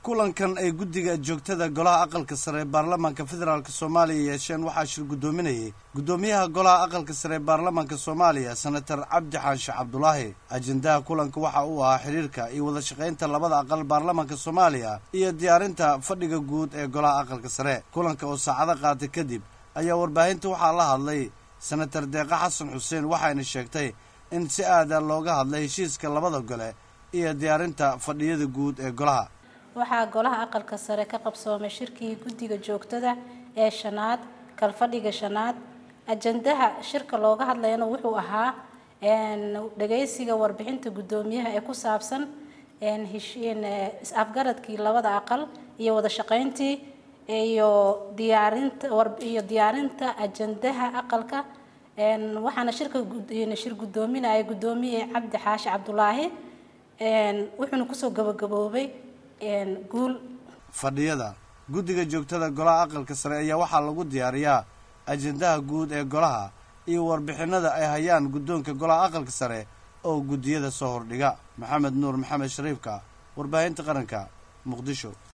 kulankan ay guddiga joogtada golaha aqalka sare ee baarlamaanka federaalk soomaaliya yeesheen waxaa shir guddoominayay guddoomiyaha golaha aqalka sare ee baarlamaanka soomaaliya senator cabdi xaanshe cabdulaahi ajendaha kulanka waxa uu ahaa xidhiirka iyo wada shaqaynta labada aqal baarlamaanka soomaaliya iyo diyaarinta fadhiga guud ee golaha aqalka sare kulanka oo saacado qaatay kadib ayaa warbaahinta waxaa la hadlay senator deeqa xasan xuseen waxayna sheegtay in si aada looga hadlay heshiiska labada gole iyo diyaarinta fadhiyada guud ee golaha waxaa golaha aqalka sare ka qabsoomay shirkii guddiga joogtada ee shanaad kalfadhiga shanaad ajandaha shirka looga hadlayana wuxuu ahaa dhagaysiga warbixinta guddoomiyaha ee ku saabsan is-afgaradkii labada aqal iyo wada shaqayntii iyo diyaarinta iyo diyaarinta ajandaha aqalka waxaana shirka shir guddoominaya guddoomiye cabdi xaashi cabdulaahi wuxuuna kusoo gabagaboobay guul fadhiyada guddiga joogtada golaha aqalka sare ayaa waxaa lagu diyaariyaa ajendaha guud ee golaha iyo warbixinada ay hayaan guddoonka golaha aqalka sare oo guddiyada soo hordhiga maxamed nuur maxamed shariifka warbaahinta qaranka muqdisho